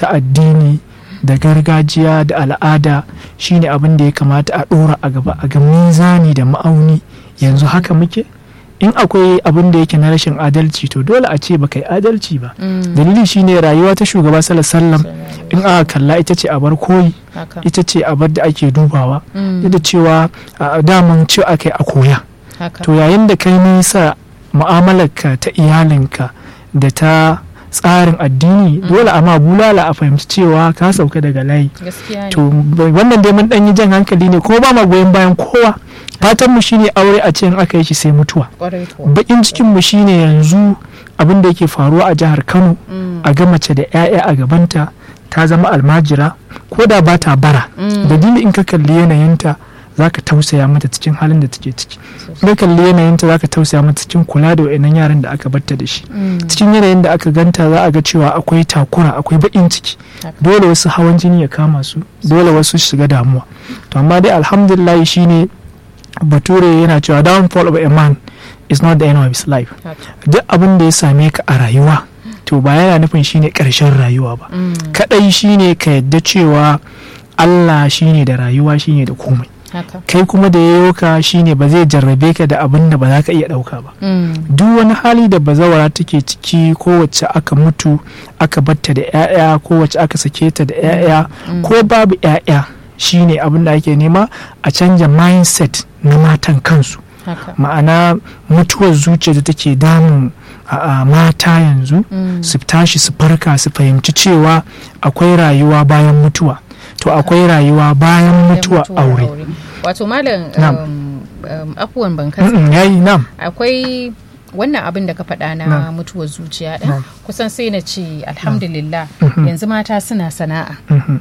ta addini da gargajiya da al'ada shine abin da ya kamata a ɗora a gaba a ga mizani da ma'auni yanzu haka muke in akwai abin da yake na rashin adalci to dole a ce baka yi adalci ba dalili shine rayuwa ta shugaba sallallahu in aka kalla ita ce a bar koyi ita ce a bar da ake dubawa da cewa daman ci aka yi a koya to yayin da kai nisa mu'amalarka ta iyalinka da ta tsarin addini dole amma bulala a fahimci cewa ka sauka daga layi to wannan dai mun yi jan hankali ne kuma ba ma goyon bayan kowa fatan mu shine aure a cikin aka yi shi sai mutuwa bakin cikin mu shine yanzu abin da yake faruwa a jihar Kano a ga mace da 'ya'ya a gabanta ta zama almajira ko da ba ta bara dalili in ka kalli yanayinta za ka tausaya mata cikin halin da take ciki ka kalli yanayinta za ka tausaya mata cikin kula da wa'annan yaran da aka batta da shi cikin yanayin da aka ganta za a ga cewa akwai takura akwai baƙin ciki dole wasu hawan jini ya kama su dole wasu shiga damuwa to amma dai alhamdulillah shine bature yana cewa downfall of a man is not the end of his life duk abin da ya same ka a rayuwa to ba yana nufin shine karshen rayuwa ba kadai shine ka yadda cewa Allah shine da rayuwa shine da komai kai kuma da yayo ka shine ba zai jarrabe ka da abin da ba za ka iya ɗauka ba duk wani hali da bazawara take ciki ko wacce aka mutu aka batta da 'ya'ya ko wacce aka sake ta da 'ya'ya ko babu 'ya'ya shine abin da ake nema a canja mindset na matan kansu ma'ana mutuwar zuciya da take damun a mata yanzu su tashi su farka su fahimci cewa akwai rayuwa bayan mutuwa to akwai rayuwa bayan mutuwa aure wato malam afuwan ban kasa yayi nam akwai wannan abin da ka faɗa na mutuwar zuciya ɗin kusan sai na ce alhamdulillah yanzu mata suna sana'a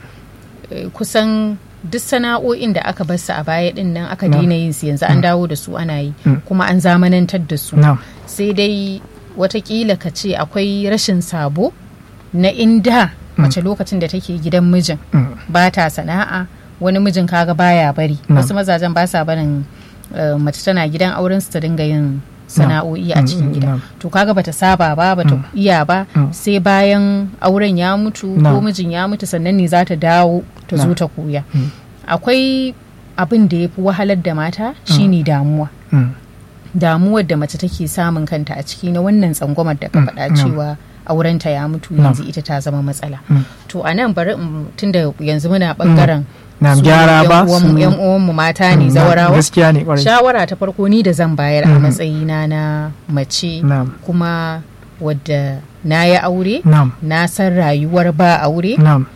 kusan duk sana'o'in da aka bar su a baya din nan aka daina yin su yanzu an dawo da su ana yi kuma an zamanantar da su sai dai watakila ka ce akwai rashin sabo na inda mace lokacin da take gidan mijin ba ta sana'a wani mijin kaga baya bari wasu mazajen ba sa barin mace tana gidan auren su ta dinga yin sana'o'i a cikin gida to kaga bata saba ba bata iya ba sai bayan auren ya mutu ko mijin ya mutu sannan ne za ta dawo ta zo ta koya akwai abin da ya fi wahalar da mata shine damuwa damuwar da mace take samun kanta a ciki na wannan tsangwamar da ka faɗa cewa aurenta ya mutu yanzu ita ta zama matsala to a nan bari tunda yanzu muna bangaren na gyara ba yan uwanmu mata ne zawarawa gaskiya ne kwarai shawara ta farko ni da zan bayar a matsayina na mace kuma wadda na yi aure na san rayuwar ba aure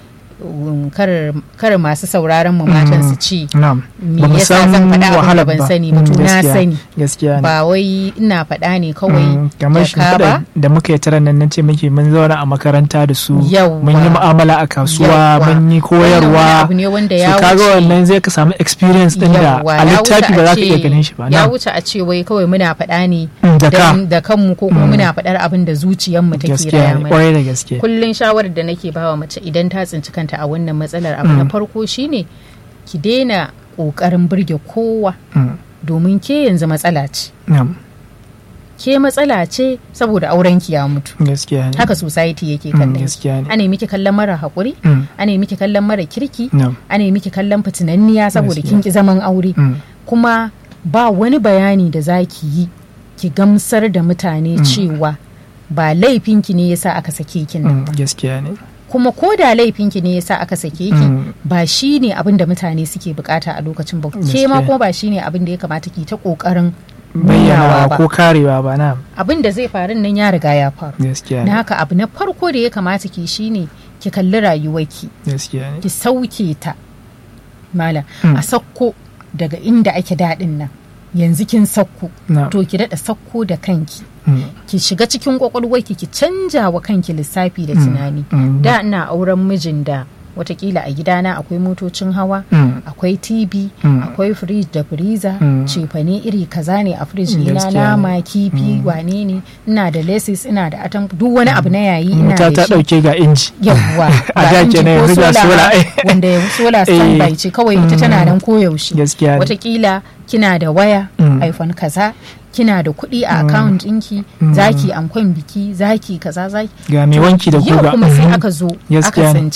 kar masu sauraron mu matan su ci me yasa zan faɗa abin da ban sani ba na sani ba wai ina faɗa ne kawai kamar shi da muka yi tara nan ce muke mun zauna a makaranta da su mun yi mu'amala a kasuwa mun yi koyarwa su kaga wannan zai ka samu experience din da a littafi ba za ka iya ganin shi ba ya wuce a ce wai kawai muna faɗa ne da kanmu ko kuma muna faɗar abin da zuciyarmu take raya mana kullun shawarar da nake bawa mace idan ta tsinci kanta a wannan matsalar abu na farko shine ki daina ƙoƙarin burge kowa domin ke yanzu matsala ce ke matsala ce saboda auren ki ya mutu haka society yake kallon ana miki kallon mara haƙuri ana miki kallon mara kirki ana miki kallon fitinanniya saboda kin ki zaman aure kuma ba wani bayani da za ki yi ki gamsar da mutane cewa ba laifinki ne yasa aka sake kin nan gaskiya ne kuma ko da laifinki ne yasa aka sake ki ba shi ne abin da mutane suke bukata a lokacin ba ke ma kuma ba shi ne abin da ya kamata ki ta kokarin bayyana ko karewa ba na abin da zai faru nan ya riga ya faru gaskiya na haka abu na farko da ya kamata ki shine ki kalli rayuwarki gaskiya ki sauke ta malam a sakko daga inda ake daɗin nan yanzu kin sakko to ki daɗa sakko da kanki ki shiga cikin kwakwalwarki ki canja wa kanki lissafi da tunani da ina auren mijin da watakila a gidana akwai motocin hawa akwai tv akwai fridge da freezer cefane iri kaza ne a fridge ina nama kifi wane ne ina da laces ina da atam duk wani abu na yayi ina da shi ta dauke ga inji yawwa ga inji ko sola wanda sola standby ce kawai ita tana nan koyaushe watakila kina da waya iphone kaza kina da kuɗi a account ɗinki zaki ankon biki zaki kaza zaki ga mai wanki da guga kuma sai aka zo aka